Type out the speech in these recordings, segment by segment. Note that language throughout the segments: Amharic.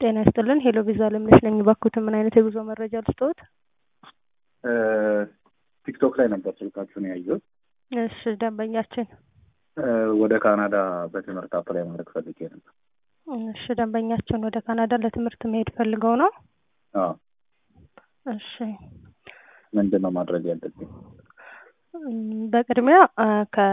ጤና ይስጥልን ሄሎ ቪዛ ለምነሽ ነኝ። እባክዎትን ምን አይነት የጉዞ መረጃ ልስጥዎት? ቲክቶክ ላይ ነበር ስልካችሁን ያየሁት። እሺ ደንበኛችን ወደ ካናዳ በትምህርት አፕላይ ማድረግ ፈልጌ ነበር። እሺ ደንበኛችን ወደ ካናዳ ለትምህርት መሄድ ፈልገው ነው? አዎ። እሺ ምንድን ነው ማድረግ ያለብኝ? እም፣ በቅድሚያ አ፣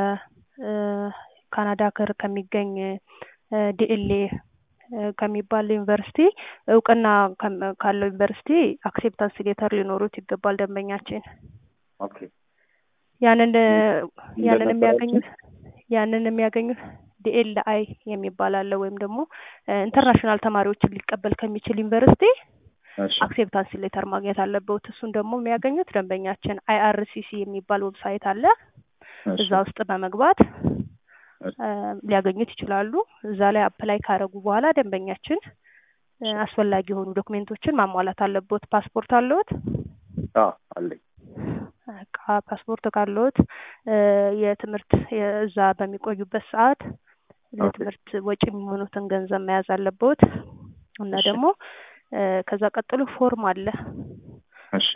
ከካናዳ ሀገር ከሚገኝ ዲኤልኤ ከሚባል ዩኒቨርሲቲ እውቅና ከም- ካለው ዩኒቨርሲቲ አክሴፕታንስ ሌተር ሊኖሩት ይገባል ደንበኛችን። ኦኬ ያንን ያንን እንደነበራችሁ? የሚያገኙት ያንን የሚያገኙት ዲኤልአይ የሚባል አለ ወይም ደግሞ ኢንተርናሽናል ተማሪዎችን ሊቀበል ከሚችል ዩኒቨርሲቲ እሺ አክሴፕታንስ ሌተር ማግኘት አለበት። እሱን ደግሞ የሚያገኙት ደንበኛችን አይአርሲሲ የሚባል ዌብሳይት አለ። እሺ እዛ ውስጥ በመግባት እሺ እ፣ ሊያገኙት ይችላሉ። እዛ ላይ አፕላይ ካደረጉ በኋላ ደንበኛችን እ፣ አስፈላጊ የሆኑ ዶክሜንቶችን ማሟላት አለቦት። ፓስፖርት አለዎት? አዎ አለኝ። በቃ ፓስፖርት ካለዎት እ፣ የትምህርት እዛ በሚቆዩበት ሰዓት ለትምህርት ወጪ የሚሆኑትን ገንዘብ መያዝ አለቦት እና እሺ ደግሞ እ፣ ከዛ ቀጥሎ ፎርም አለ እሺ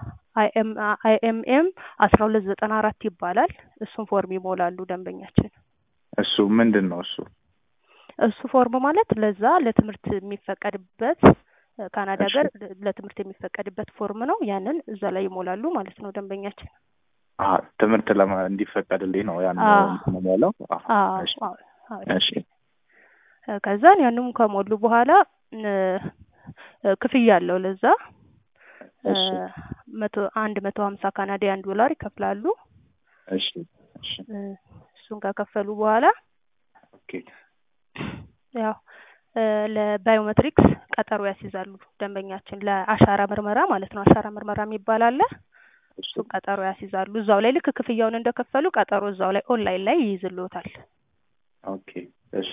አይኤምኤም አስራ ሁለት ዘጠና አራት ይባላል። እሱን ፎርም ይሞላሉ ደንበኛችን። እሱ ምንድን ነው እሱ? እሱ ፎርም ማለት ለዛ ለትምህርት የሚፈቀድበት እ፣ ካናዳ እሺ ሀገር ለትምህርት የሚፈቀድበት ፎርም ነው። ያንን እዛ ላይ ይሞላሉ ማለት ነው ደንበኛችን። አ ትምህርት ለማ እንዲፈቀድልኝ ነው ያን አዎ እንትን የምሞላው? አዎ አዎ እሺ አዎ አዎ እሺ እ፣ ከዛን ያንም ከሞሉ በኋላ እ፣ እ፣ ክፍያ አለው ለዛ እ፣ እሺ መቶ አንድ መቶ ሀምሳ ካናዲያን ዶላር ይከፍላሉ። እሺ እሺ እ፣ እሱን ከከፈሉ በኋላ ኦኬ ያው እ፣ ለባዮሜትሪክስ ቀጠሮ ያስይዛሉ ደንበኛችን ለአሻራ ምርመራ ማለት ነው። አሻራ ምርመራ የሚባል አለ። እሺ እሱን ቀጠሮ ያስይዛሉ። እዛው ላይ ልክ ክፍያውን እንደከፈሉ ቀጠሮ እዛው ላይ ኦንላይን ላይ ይይዝልዎታል። ኦኬ እሺ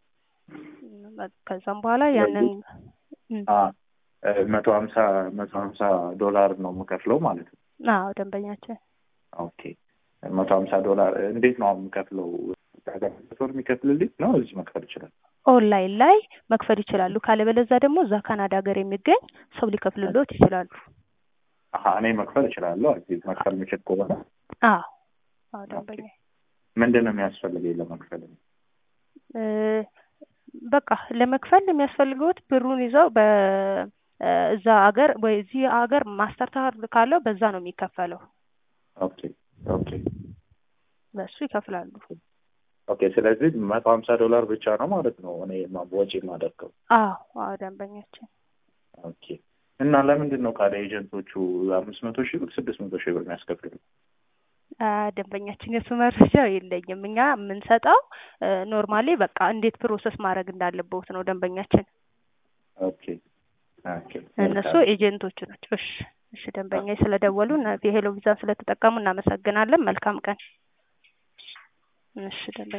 እም፣ ከዛም በኋላ ያንን ስለዚህ እም፣ አ እ፣ መቶ ሀምሳ መቶ ሀምሳ ዶላር ነው የምከፍለው ማለት ነው። አዎ ደንበኛችን ኦኬ መቶ ሀምሳ ዶላር እንዴት ነው የምከፍለው? ሀገር የሚከፍልልኝ ነው እዚህ መክፈል ይችላል? ኦንላይን ላይ መክፈል ይችላሉ። ካለበለዛ ደግሞ እዛ ካናዳ ሀገር የሚገኝ ሰው ሊከፍልልዎት ይችላሉ። አሀ እኔ መክፈል እችላለሁ። እዚህ መክፈል የምችል ከሆነ አዎ አዎ ኦኬ ደንበኛ ምንድን ነው የሚያስፈልገኝ ለመክፈል? እ፣ በቃ ለመክፈል የሚያስፈልገውት ብሩን ይዘው በ እ፣ እዛ ሀገር ወይ እዚህ ሀገር ማስተር ካርድ ካለው በዛ ነው የሚከፈለው። ኦኬ ኦኬ በሱ ይከፍላሉ። ኦኬ ስለዚህ መቶ ሀምሳ ዶላር ብቻ ነው ማለት ነው እኔ ማ- ወጪ የማደርገው። አዎ አዎ ደንበኛችን ኦኬ እና ለምንድን ነው ካለ ኤጀንቶቹ አምስት መቶ ሺህ ብር ስድስት መቶ ሺህ ብር የሚያስከፍሉ? አ፣ ደንበኛችን የሱ መረጃ የለኝም። እኛ የምንሰጠው ኖርማሊ በቃ እንዴት ፕሮሰስ ማድረግ እንዳለበት ነው ደንበኛችን። ኦኬ ኦኬ እነሱ መልካም ኤጀንቶቹ ናቸው። እሺ እሺ ደንበኛ ስለደወሉ እና የሄሎ ቪዛን ስለተጠቀሙ እናመሰግናለን። መልካም ቀን። እሺ ደንበኛ